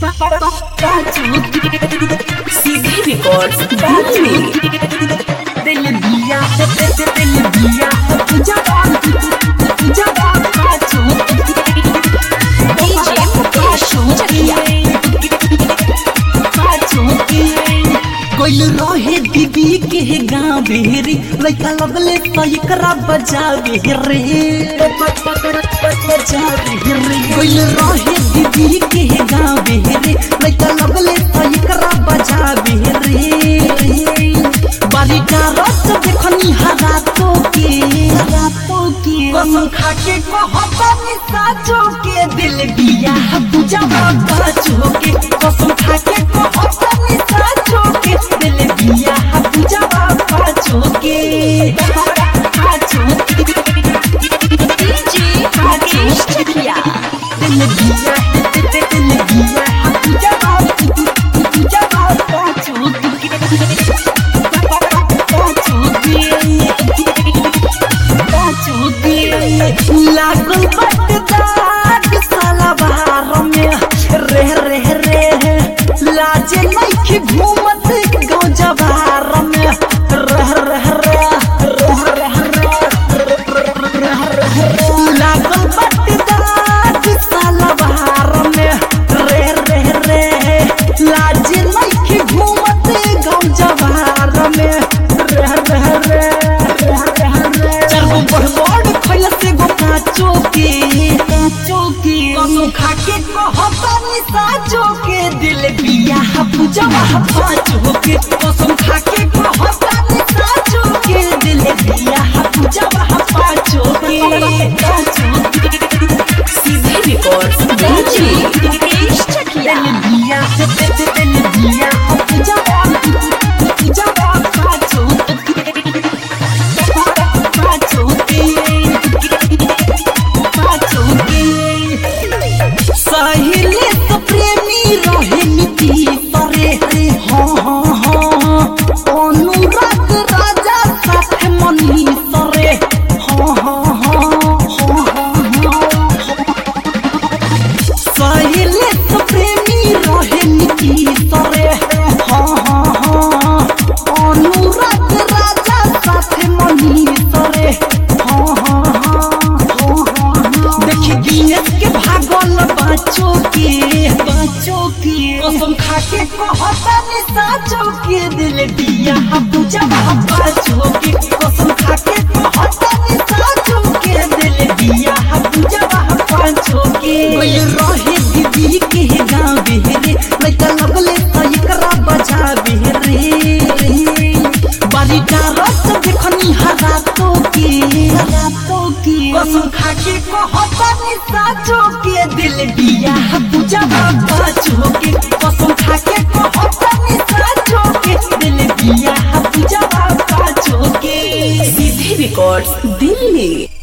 सीधे रिकॉर्ड्स दिल्ली दिल दिया दिल दिया जवान जवान पाछू डीजे मुकेश चकिया कोई रहे दीदी के गाँव बेरी लड़का लगले तो एकरा बजावे रे बजावे रे कोई रहे दीदी के गाँव बेरी लड़का लगले तो एकरा बजावे रे बारी का रस देखनी हरातो के हरातो के कसम खा के कहतनी साचो के दिल बिया पूजा बाचो के कसम खा के कहतनी साचो के दिल बिया पूजा बाचो के बाचो के डीजे मुकेश चकिया दिल बिया दिल बिया पूजा पूजा बाचो के लागल बटदार साला बहार में रे रे रे लाजे नइखे घूमत गाँव जवार में रह रह रह लागल बटदार साला बहार में रे रे रे लाजे नइखे घूमत गाँव जवार में रह रह रे चारगो बड़ बड़ खैला से गो काचो के काचो के कसम खा के कहतानी साचो के दिल बिया पूजा पाचो के कसम खा के कहतानी साचो के दिल बिया पूजा पाचो के पाचो के सीधे रिकॉर्ड्स डीजे मुकेश चकिया दिल बिया दिल बिया पूजा पूजा पाचो के पाचो के सहेले तो प्रेमी रहे नीति परे रे हाँ हाँ हाँ अनुराग राजा साथ मनी सरे हाँ हाँ हाँ हाँ हाँ सहेले तो प्रेमी रहे नीति सरे हाँ हाँ हाँ अनुराग राजा साथ मनी सरे हाँ हाँ हाँ हाँ हाँ देखी गिनेस के भागल बाचो के बाचो के कसम खा के कहतानी साचो के दिल दिया पूजा बाचो के कसम खा के कहतानी साचो के दिल दिया पूजा बाचो के कोई रहे दीदी के गाँव बेरे लड़का लगले तो एकरा बजावे रे बारी का रस देखनी हरातो के हरातो के कसम खा के कहतानी साचो के दिल बिया पूजा बाचो के कसम खा के कहतानी साचो के दिल बिया पूजा बाचो के सीधे रिकॉर्ड्स दिल्ली